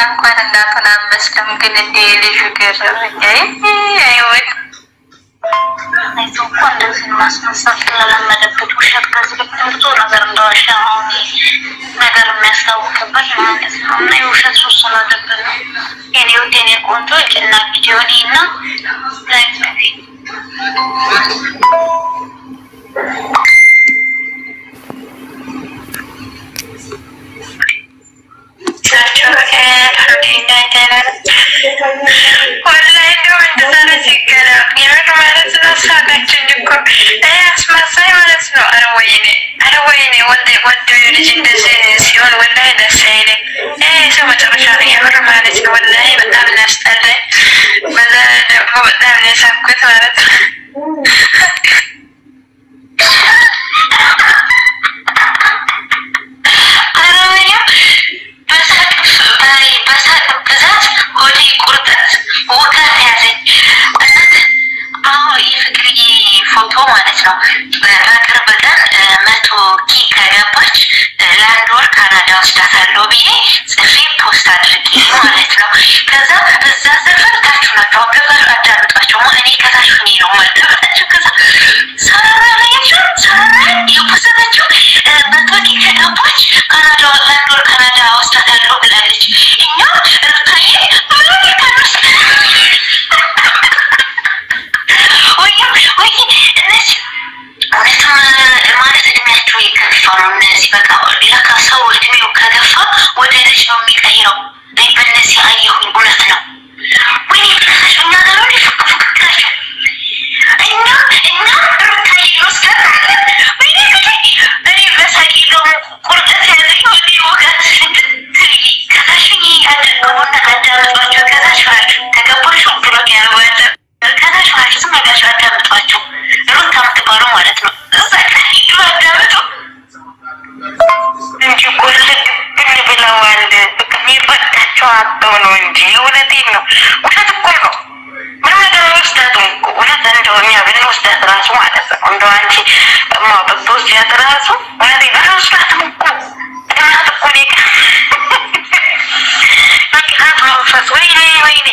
እንኳን እናቱን አመስለም ግን እንደ ልጁ ገረመኝ። አይወድ አይቶ እኮ እንደዚህ ማስመሰል ስለለመደበት ውሸት ከዚህ በፊት ብዙ ነገር እንደዋሻ አሁን ነገር የሚያስታውቅበት ማለት ነው። እና የውሸት ሱስ ስለሆነብን ነው። የኔ ውድ የኔ ቆንጆ ጭና ቪዲዮ እና ላይ ወላሂ እንደው እንደዛሬ ሲገና የምር ማለት ነው ሳቃችን እኮ ይሄ አስመሳይ ማለት ነው። ኧረ ወይኔ ኧረ ወይኔ ወንድ ወንድ ልጅ እንደዚህ ሲሆን ወላሂ ደስ አይልም። ይሄ ሰው መጨረሻ ነው የምር ማለት ነው። ወላሂ በጣም እናስጠላኝ። በዛ ደግሞ በጣም ነው የሳኩት ማለት ነው። አረበኛ በሳቅ ብዛት ሆዴ ቁርጠት ውጋት ያዘኝ። እውነት አሁን የፍቅርዬ ፎቶ ማለት ነው በቅርብ ቀን መቶ ኪ ከገባች ለአንድ ወር ካናዳ ወስዳታለሁ ብዬ ጽፌ ፖስት አድርጌ ማለት ነው። ከዛ እዛ ሰፈር ታች ናቸው አብረጋር አዳምጧቸው እኔ ከታች ሁኔ ነው ማዳመጣቸው። ከዛ ሰራራ ላያቸው ሰራራ የፖሰተችው መቶ ኪ ከገባች ካናዳ ለአንድ ወር ካናዳ ወስዳታለሁ ብላለች። እኛ ርታዬ ብሎ ካኖስ ወይ ወይ እነዚህ እውነትም ማለት እድሜያቸው የከፋ ነው። እነዚህ በቃ ለካ ሰው እድሜው ከገፋ ወደ ልጅ ነው የሚቀይረው። እኔ በእነዚህ አየሁኝ። እውነት ነው። ወይኔ ብለሳቸው እኛ ጋር ነው ፉቅ ፉቅላቸው እኛ እኛ ሩታዬ እንወስዳታለን። ወይኔ ጉዴ! እኔ በሳቂ ደግሞ ቁርጠት ያዘኝ ወደ ወጋት ከታሽኝ ያደርገውና አዳምጧቸው ከታች ናቸው ተገባችሁ ብሎክ ያልዋለ ከታች ናቸው ዝም ብላችሁ አዳምጧቸው ሩታ የምትባለው ማለት ነው እዛ ጋር ሂዱ አዳምጡ እንጂ ጎልድ ብን ብለዋል። በቃ የሚበቃቸው አጥተው ነው እንጂ እውነቴን ነው። ውሸት እኮ ነው። ምንም ነገር አንወስዳትም እኮ እውነት እንደው እኛ ብንወስዳት ራሱ ማለት ነው እንደው አንቺ ማ ብትወስዳት ራሱ እውነቴን አንወስዳትም እኮ እናት እኮ እኔ በቅናት መንፈስ ወይኔ ወይኔ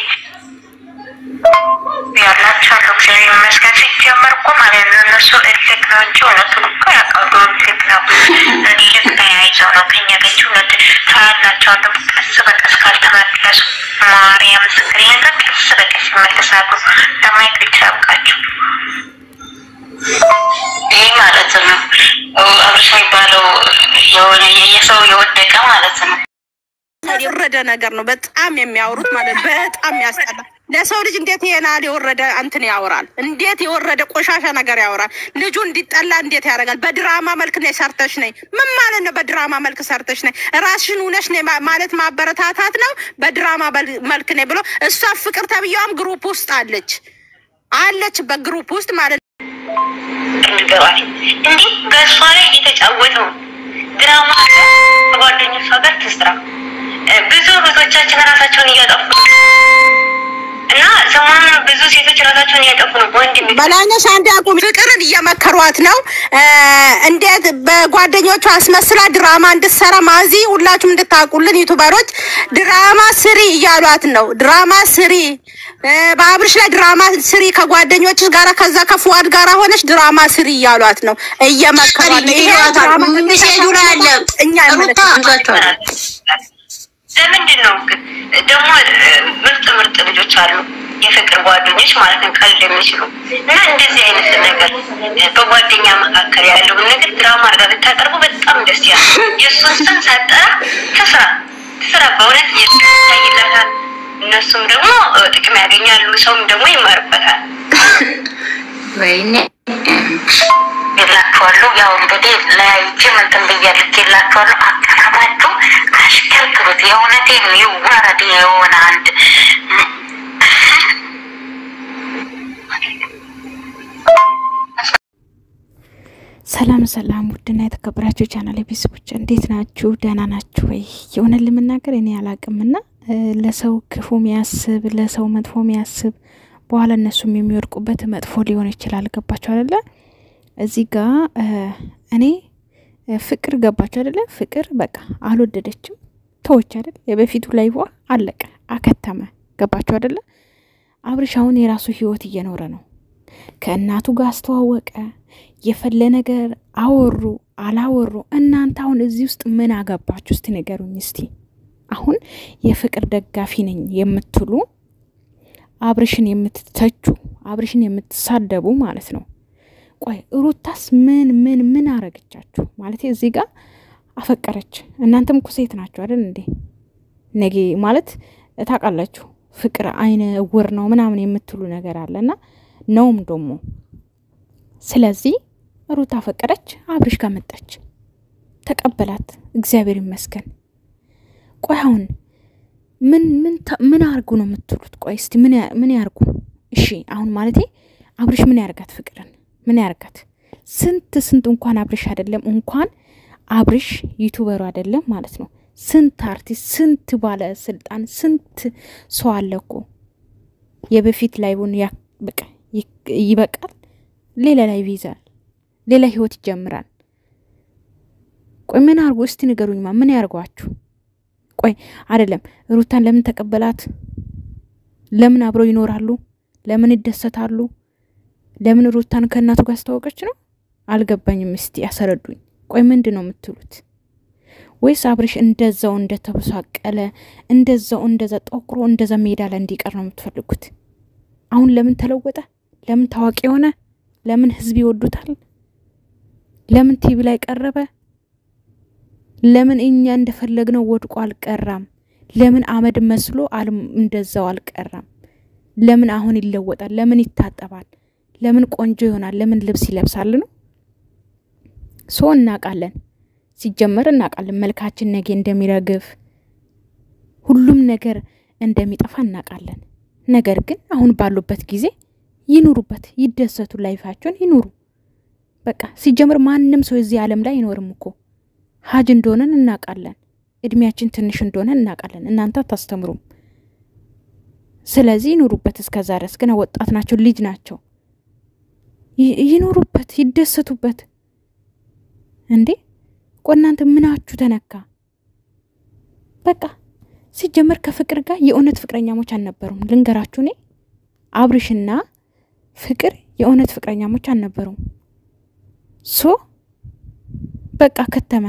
ያላቸው አሉ። እግዚአብሔር ይመስገን። ሲጀመር እኮ ማለት ነው እነሱ እልክ ነው እንጂ እውነቱን እኮ ያውቃሉ። እልክ ነው እልክ ተያይዘው ነው ከኛ ገች እውነት ታያላቸው። አሉ ቀስ በቀስ ካልተመለሱ ማርያም ምስክር ነገር ቀስ በቀስ ይመለሳሉ። ለማየት ብቻ ያብቃቸው። ይህ ማለት ነው አብርሽ የሚባለው የሆነ የሰው የወደቀ ማለት ነው። የወረደ ነገር ነው። በጣም የሚያወሩት ማለት ነው። በጣም ያስጠላ። ለሰው ልጅ እንዴት ይሄን ያህል የወረደ እንትን ያወራል? እንዴት የወረደ ቆሻሻ ነገር ያወራል? ልጁ እንዲጠላ እንዴት ያደርጋል? በድራማ መልክ ነኝ ሰርተሽ ነኝ። ምን ማለት ነው? በድራማ መልክ ሰርተሽ ነኝ ራስሽን ውነሽ ነኝ ማ- ማለት ማበረታታት ነው። በድራማ በል- መልክ ነኝ ብሎ እሷ ፍቅር ተብዬዋም ግሩፕ ውስጥ አለች አለች በግሩፕ ውስጥ ማለት ነው። እንገባል እንዲህ በእሷ ላይ እየተጫወተው ድራማ ከጓደኞቿ ጋር ትስራ። ብዙ ብዙዎቻችን ራሳቸውን እያጠፉ ነው። እና ሰሞኑን ብዙ ሴቶች ራሳቸውን እያጠፉ ነው። ወንድም በላይነሽ አንድ አቁም። ፍቅርን እየመከሯት ነው። እ እንዴት በጓደኞቿ አስመስላ ድራማ እንድትሰራ ማዚ፣ ሁላችሁም እንድታውቁልን ዩቱበሮች ድራማ ስሪ እያሏት ነው። ድራማ ስሪ እ በአብርሽ ላይ ድራማ ስሪ ከጓደኞች ጋራ ከዛ ከፉአድ ጋራ ሆነች ድራማ ስሪ እያሏት ነው፣ እየመከሯት ነው። ይሄ ድራማ ሜሴጁ ላይ አለ እኛ ሩታ ይዟቸዋል። ለምንድን ነው ግን ደግሞ ምርጥ ምርጥ ልጆች አሉ፣ የፍቅር ጓደኞች ማለት ነው፣ ቀልድ የሚችሉ እና እንደዚህ አይነት ነገር በጓደኛ መካከል ያለውን ነገር ድራማ አድርጋ ብታቀርቡ በጣም ደስ ያለ የእሱን ስም ሳጠራ ትስራ ትስራ፣ በእውነት ይታይላታል። እነሱም ደግሞ ጥቅም ያገኛሉ፣ ሰውም ደግሞ ይማርበታል። ወይኔ የላችኋለሁ ያው እንግዲህ ለያይቼ ምንትን ብያልክ የላችኋለሁ። አቀራባችሁ አሽከርክሩት። የእውነቴን ይዋረድ የሆነ አንድ ሰላም ሰላም፣ ውድና የተከበራችሁ ቻናል ቤተሰቦች እንዴት ናችሁ? ደህና ናችሁ ወይ? የእውነት ለመናገር እኔ አላቅምና ለሰው ክፉ ሚያስብ ለሰው መጥፎ ሚያስብ በኋላ እነሱም የሚወድቁበት መጥፎ ሊሆን ይችላል። ገባችሁ አይደለ? እዚህ ጋ እኔ ፍቅር ገባችሁ አይደለ? ፍቅር በቃ አልወደደችም። ተወች አይደል? የበፊቱ ላይቧ አለቀ፣ አከተመ። ገባችሁ አይደለ? አብርሽ አሁን የራሱ ህይወት እየኖረ ነው። ከእናቱ ጋር አስተዋወቀ። የፈለ ነገር አወሩ አላወሩ፣ እናንተ አሁን እዚህ ውስጥ ምን አገባችሁ? እስቲ ንገሩኝ እስቲ። አሁን የፍቅር ደጋፊ ነኝ የምትሉ አብርሽን የምትተቹ አብርሽን የምትሳደቡ ማለት ነው። ቆይ ሩታስ ምን ምን ምን አረገቻችሁ? ማለት እዚህ ጋር አፈቀረች። እናንተም እኮ ሴት ናችሁ አይደል እንዴ? ነጌ ማለት ታውቃላችሁ፣ ፍቅር አይነ እውር ነው ምናምን የምትሉ ነገር አለና ነውም ደግሞ። ስለዚህ ሩታ አፈቀረች፣ አብርሽ ጋር መጣች፣ ተቀበላት። እግዚአብሔር ይመስገን። ቆይ አሁን ምን ምን ምን አርጉ ነው የምትሉት? ቆይ እስቲ ምን ምን ያርጉ? እሺ አሁን ማለቴ አብርሽ ምን ያርጋት? ፍቅርን ምን ያርጋት? ስንት ስንት እንኳን አብርሽ አይደለም እንኳን አብርሽ ዩቱበሩ አይደለም ማለት ነው። ስንት አርቲስት፣ ስንት ባለ ስልጣን፣ ስንት ሰው አለ እኮ የበፊት ላይቡን በቃ ይበቃል። ሌላ ላይ ይይዛል፣ ሌላ ህይወት ይጀምራል። ቆይ ምን አርጉ እስቲ ንገሩኝማ፣ ምን ያርጓችሁ? ቆይ አይደለም ሩታን ለምን ተቀበላት? ለምን አብረው ይኖራሉ? ለምን ይደሰታሉ? ለምን ሩታን ከእናቱ ጋር አስተዋወቀች ነው? አልገባኝም። እስቲ ያሰረዱኝ። ቆይ ምንድን ነው የምትሉት? ወይስ አብርሽ እንደዛው እንደተበሳቀለ እንደዛው እንደዛ ጠቁሮ እንደዛ ሜዳ ላይ እንዲቀር ነው የምትፈልጉት? አሁን ለምን ተለወጠ? ለምን ታዋቂ የሆነ? ለምን ህዝብ ይወዱታል? ለምን ቲቪ ላይ ቀረበ? ለምን እኛ እንደፈለግነው ወድቆ አልቀራም? ለምን አመድ መስሎ እንደዛው አልቀራም? ለምን አሁን ይለወጣል? ለምን ይታጠባል? ለምን ቆንጆ ይሆናል? ለምን ልብስ ይለብሳል ነው ሶ እናውቃለን። ሲጀመር እናውቃለን መልካችን ነገ እንደሚረግፍ ሁሉም ነገር እንደሚጠፋ እናውቃለን። ነገር ግን አሁን ባሉበት ጊዜ ይኑሩበት፣ ይደሰቱ፣ ላይፋቸውን ይኑሩ። በቃ ሲጀመር ማንም ሰው እዚህ ዓለም ላይ አይኖርም እኮ ሀጅ እንደሆነን እናውቃለን። እድሜያችን ትንሽ እንደሆነ እናውቃለን። እናንተ አታስተምሩም። ስለዚህ ይኑሩበት። እስከዛ ድረስ ገና ወጣት ናቸው፣ ልጅ ናቸው። ይኑሩበት፣ ይደሰቱበት። እንዴ ቆይ እናንተ ምናችሁ ተነካ? በቃ ሲጀመር ከፍቅር ጋር የእውነት ፍቅረኛሞች አልነበሩም። ልንገራችሁ፣ እኔ አብርሽና ፍቅር የእውነት ፍቅረኛሞች አልነበሩም። ሶ በቃ ከተመ።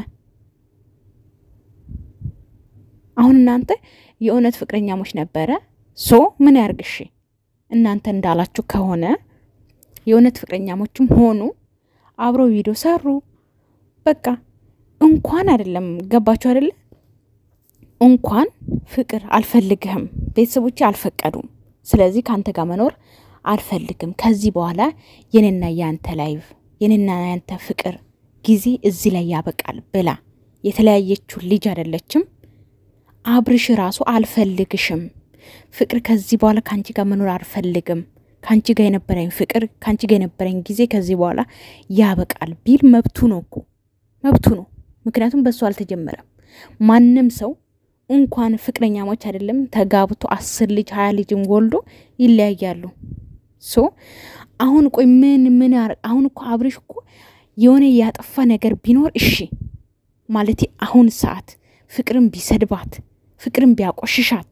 አሁን እናንተ የእውነት ፍቅረኛሞች ነበረ። ሶ ምን ያርግሽ? እናንተ እንዳላችሁ ከሆነ የእውነት ፍቅረኛሞችም ሆኑ አብረው ቪዲዮ ሰሩ። በቃ እንኳን አይደለም ገባችሁ አይደለ? እንኳን ፍቅር አልፈልግህም፣ ቤተሰቦቼ አልፈቀዱም። ስለዚህ ከአንተ ጋር መኖር አልፈልግም። ከዚህ በኋላ የኔና የአንተ ላይቭ የኔና የአንተ ፍቅር ጊዜ እዚህ ላይ ያበቃል ብላ የተለያየችው ልጅ አይደለችም። አብርሽ ራሱ አልፈልግሽም፣ ፍቅር ከዚህ በኋላ ከአንቺ ጋር መኖር አልፈልግም፣ ከአንቺ ጋር የነበረኝ ፍቅር ከአንቺ ጋር የነበረኝ ጊዜ ከዚህ በኋላ ያበቃል ቢል መብቱ ነው እኮ መብቱ ነው። ምክንያቱም በሱ አልተጀመረም። ማንም ሰው እንኳን ፍቅረኛሞች አይደለም ተጋብቶ አስር ልጅ ሀያ ልጅም ወልዶ ይለያያሉ። ሶ አሁን ቆይ ምን ምን አሁን እኮ አብርሽ እኮ የሆነ ያጠፋ ነገር ቢኖር እሺ ማለት አሁን ሰዓት ፍቅርን ቢሰድባት ፍቅርን ቢያቆሽሻት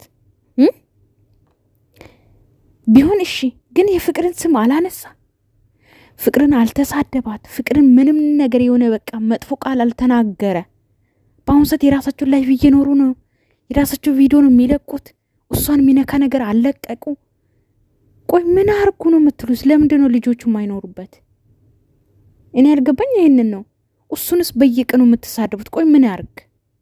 ቢሆን እሺ፣ ግን የፍቅርን ስም አላነሳ ፍቅርን አልተሳደባት፣ ፍቅርን ምንም ነገር የሆነ በቃ መጥፎ ቃል አልተናገረ። በአሁኑ ሰዓት የራሳቸውን ላይፍ እየኖሩ ነው። የራሳቸው ቪዲዮ ነው የሚለቁት። እሷን የሚነካ ነገር አልለቀቁ። ቆይ ምን አርጉ ነው የምትሉት? ለምንድን ነው ልጆቹ የማይኖሩበት? እኔ ያልገባኝ ይህንን ነው። እሱንስ በየቀኑ የምትሳደቡት? ቆይ ምን ያርግ?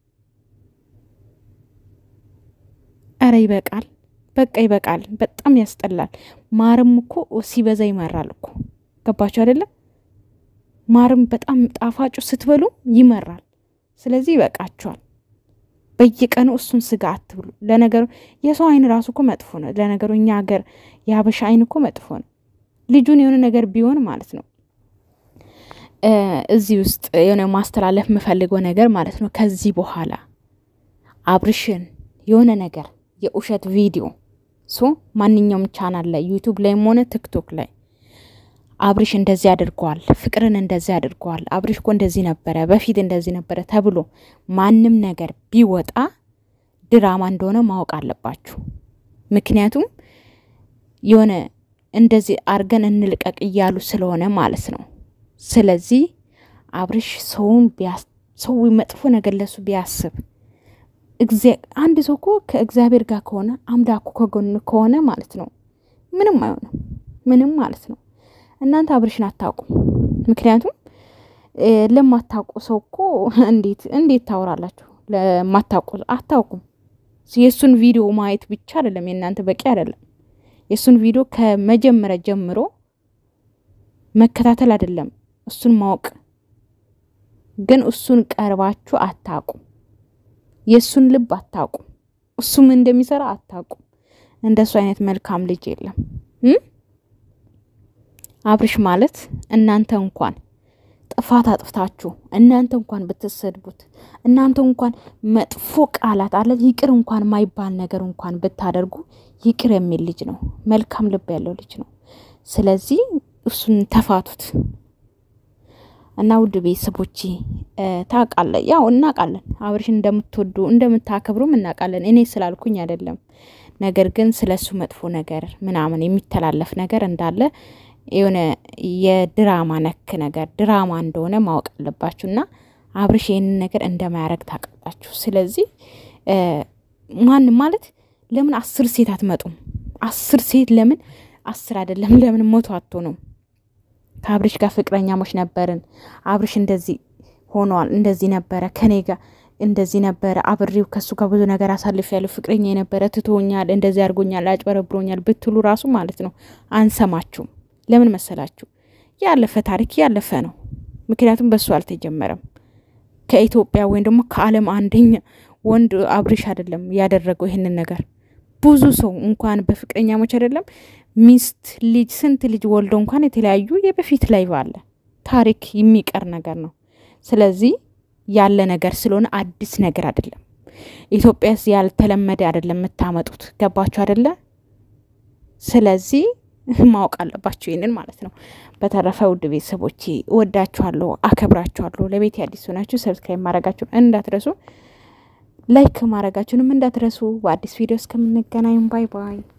ኧረ ይበቃል፣ በቃ ይበቃል። በጣም ያስጠላል። ማርም እኮ ሲበዛ ይመራል እኮ ገባችሁ አይደለም? ማርም በጣም ጣፋጩ ስትበሉ ይመራል። ስለዚህ ይበቃችኋል። በየቀኑ እሱን ስጋ አትብሉ። ለነገሩ የሰው አይን ራሱ እኮ መጥፎ ነው። ለነገሩ እኛ ሀገር የሀበሻ አይን እኮ መጥፎ ነው። ልጁን የሆነ ነገር ቢሆን ማለት ነው እዚህ ውስጥ የሆነ ማስተላለፍ የምፈልገው ነገር ማለት ነው ከዚህ በኋላ አብርሽን የሆነ ነገር የውሸት ቪዲዮ ሶ ማንኛውም ቻናል ላይ ዩቱብ ላይም ሆነ ቲክቶክ ላይ አብርሽ እንደዚህ አድርገዋል፣ ፍቅርን እንደዚህ አድርገዋል፣ አብርሽ እኮ እንደዚህ ነበረ፣ በፊት እንደዚህ ነበረ ተብሎ ማንም ነገር ቢወጣ ድራማ እንደሆነ ማወቅ አለባችሁ። ምክንያቱም የሆነ እንደዚህ አርገን እንልቀቅ እያሉ ስለሆነ ማለት ነው። ስለዚህ አብርሽ ሰውን ሰው መጥፎ ነገር ለሱ ቢያስብ አንድ ሰው እኮ ከእግዚአብሔር ጋር ከሆነ አምላኩ ከጎን ከሆነ ማለት ነው ምንም አይሆንም፣ ምንም ማለት ነው። እናንተ አብርሽን አታውቁም። ምክንያቱም ለማታውቁ ሰው እኮ እንዴት እንዴት ታወራላችሁ? ለማታውቁ አታውቁም። የእሱን ቪዲዮ ማየት ብቻ አይደለም የእናንተ በቂ አይደለም። የእሱን ቪዲዮ ከመጀመሪያ ጀምሮ መከታተል አይደለም እሱን ማወቅ ግን እሱን ቀርባችሁ አታውቁም። የእሱን ልብ አታውቁም። እሱ ምን እንደሚሰራ አታውቁም። እንደሱ አይነት መልካም ልጅ የለም። አብርሽ ማለት እናንተ እንኳን ጥፋት አጥፍታችሁ እናንተ እንኳን ብትሰድቡት እናንተ እንኳን መጥፎ ቃላት አለ ይቅር እንኳን ማይባል ነገር እንኳን ብታደርጉ ይቅር የሚል ልጅ ነው። መልካም ልብ ያለው ልጅ ነው። ስለዚህ እሱን ተፋቱት እና ውድ ቤተሰቦቼ ታውቃለ ያው እናውቃለን፣ አብርሽን እንደምትወዱ እንደምታከብሩም እናውቃለን። እኔ ስላልኩኝ አይደለም። ነገር ግን ስለ እሱ መጥፎ ነገር ምናምን የሚተላለፍ ነገር እንዳለ የሆነ የድራማ ነክ ነገር ድራማ እንደሆነ ማወቅ አለባችሁ። እና አብርሽ ይህንን ነገር እንደማያደርግ ታውቃላችሁ። ስለዚህ ማን ማለት ለምን አስር ሴት አትመጡም? አስር ሴት ለምን አስር አይደለም ለምን መቶ አትሆኑም? ከአብርሽ ጋር ፍቅረኛሞች ነበርን። አብርሽ እንደዚህ ሆኗል፣ እንደዚህ ነበረ፣ ከኔ ጋር እንደዚህ ነበረ፣ አብሬው ከሱ ጋር ብዙ ነገር አሳልፍ ያለው ፍቅረኛ የነበረ ትቶኛል፣ እንደዚህ አድርጎኛል፣ አጭበረብሮኛል ብትሉ ራሱ ማለት ነው አንሰማችሁም። ለምን መሰላችሁ? ያለፈ ታሪክ ያለፈ ነው። ምክንያቱም በሱ አልተጀመረም። ከኢትዮጵያ ወይም ደግሞ ከዓለም አንደኛ ወንድ አብርሽ አይደለም ያደረገው ይህንን ነገር። ብዙ ሰው እንኳን በፍቅረኛሞች አይደለም ሚስት ልጅ ስንት ልጅ ወልዶ እንኳን የተለያዩ የበፊት ላይ ባለ ታሪክ የሚቀር ነገር ነው። ስለዚህ ያለ ነገር ስለሆነ አዲስ ነገር አይደለም። ኢትዮጵያስ ያልተለመደ አይደለም የምታመጡት። ገባችሁ አይደለ? ስለዚህ ማወቅ አለባችሁ ይህንን ማለት ነው። በተረፈ ውድ ቤተሰቦቼ እወዳችኋለሁ፣ አከብራችኋለሁ። ለቤት አዲስ ሆናችሁ ሰብስክራይብ ማድረጋችሁን እንዳትረሱ፣ ላይክ ማድረጋችሁንም እንዳትረሱ። በአዲስ ቪዲዮ እስከምንገናኝ ባይ ባይ።